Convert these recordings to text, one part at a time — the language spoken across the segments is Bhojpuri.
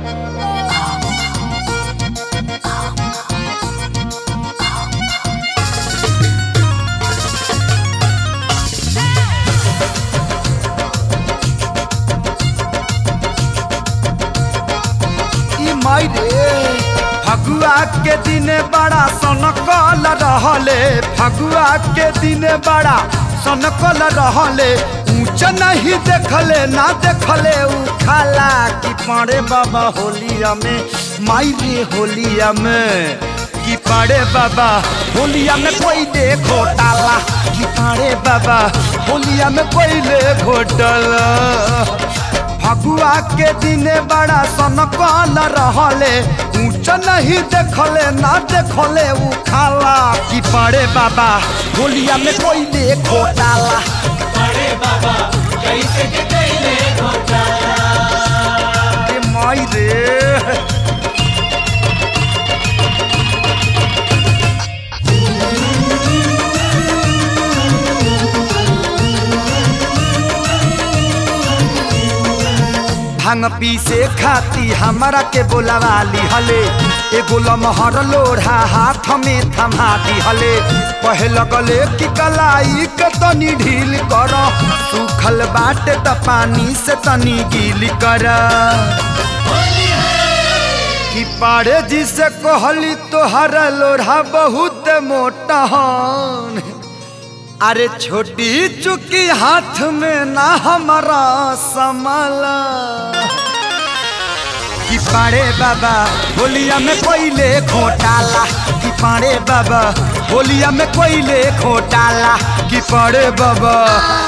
ई माई रे फगुआ के दिन बड़ा सनकल रहले फगुआ के दिन बड़ा सनकल रहले ऊंच नहीं देखले ना देखले उ खाला कि पड़े बाबा होलिया में माई रे होलिया में कि पड़े बाबा होलिया में कोई दे घोटाला कि पड़े बाबा होलिया में कोई ले घोटाला फगुआ के दिने बड़ा सनकल रहले ऊंच नहीं देखले ना देखले उ खाला कि पड़े बाबा होलिया में कोई दे घोटाला ए माई रे भांग पीसे खाती हमरा के बोलावाली हले एगो लमहर लोढ़ा हाथ में थमा दिहले पहल गले कि कलाई के तनी ढील कर सूखल बाटे त पानी से तनी गील कर कि पाड़े जी से कहली तोहर लोढ़ा बहुत मोटा हन अरे छोटी चुकी हाथ में ना हमारा संभाला कि पाड़े बाबा होलिया में कोयले घोटाला कि पाड़े बाबा होलिया में कोयले घोटाला कि पाड़े बाबा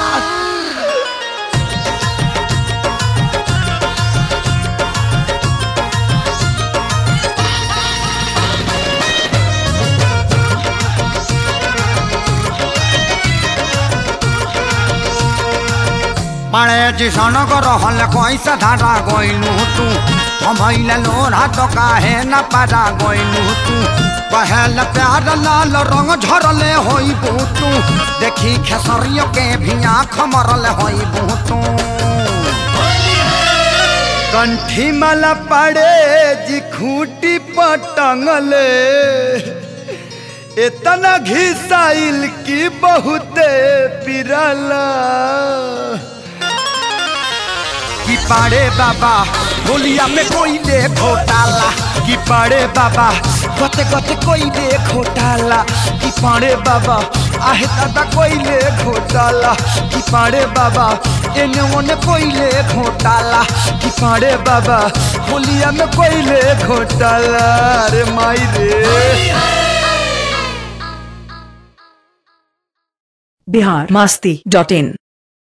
पाड़े जी सनक रहल कैसे धारा गइलू तू हमैले लोढ़ा तो काहे न पारा गइलू तू पहल प्यार लाल रंग झरले होई तू देखी खेसरियो के भी आँख मरल होई तू कंठी माला पड़े जी खूटी पटंगले इतना घिसाइल की बहुते पिरला कि पाड़े बाबा होलिया में कोई दे घोटाला कि पाड़े बाबा गते गते कोई दे घोटाला कि पाड़े बाबा आहे दादा कोई ले घोटाला कि पाड़े बाबा एने ओने कोई ले घोटाला कि पाड़े बाबा होलिया में कोई ले घोटाला रे माई रे बिहार मस्ती डॉट इन